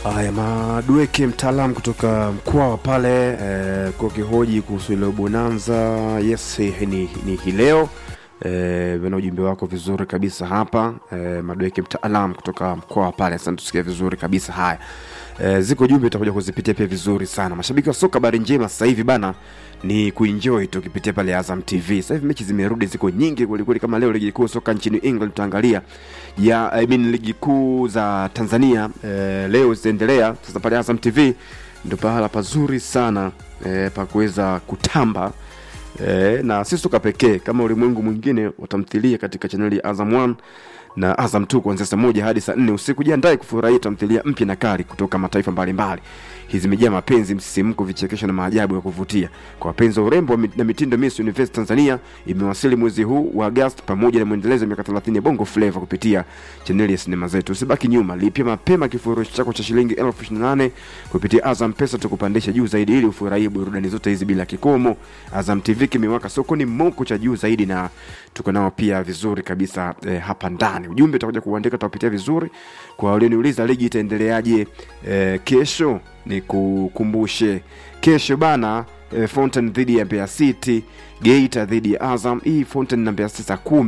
Haya, Madweke mtaalamu kutoka Mkwawa pale eh, kwa kihoji kuhusu ile bonanza. Yes, ni, ni hii leo eh, na ujumbe wako vizuri kabisa hapa eh, Madweke mtaalamu kutoka Mkwawa pale, asante, tusikia vizuri kabisa. Haya eh, ziko jumbe utakuja kuzipitia pia vizuri sana. Mashabiki wa soka, habari njema sasa hivi bana ni kuenjoy tukipitia pale Azam TV. Sasa hivi mechi zimerudi, ziko nyingi kwelikweli. Kama leo ligi kuu soka nchini England tutaangalia ya I mean, ligi kuu za Tanzania eh, leo zitaendelea. Sasa pale Azam TV ndio pahala pazuri sana eh, pa kuweza kutamba eh, na si soka pekee, kama ulimwengu mwingine watamthilia katika chaneli ya Azam 1 na Azam 2 kuanzia saa moja hadi saa nne usiku. Jiandae kufurahia tamthilia mpya na kali kutoka mataifa mbalimbali. Hizi zimejaa mapenzi, msisimko, vichekesho na maajabu ya kuvutia. Kwa wapenzi wa urembo na mitindo, Miss Universe Tanzania imewasili mwezi huu wa Agosti pamoja na mwendelezo wa miaka 30 ya Bongo Flava kupitia chaneli ya sinema zetu. Usibaki nyuma, lipia mapema kifurushi chako cha shilingi elfu ishirini na nane kupitia Azam Pesa, tukupandisha juu zaidi ili ufurahie burudani zote hizi bila kikomo. Azam TV kimewaka sokoni moko cha juu zaidi, na tuko nao pia vizuri kabisa eh, hapa ndani. Ujumbe utakuja kuandika, tutapitia vizuri. Kwa walioniuliza ligi itaendeleaje eh, kesho, ni kukumbushe kesho bana eh, Fountain dhidi ya Mbeya City, Geita dhidi ya Azam. Hii Fountain na Mbeya City saa kumi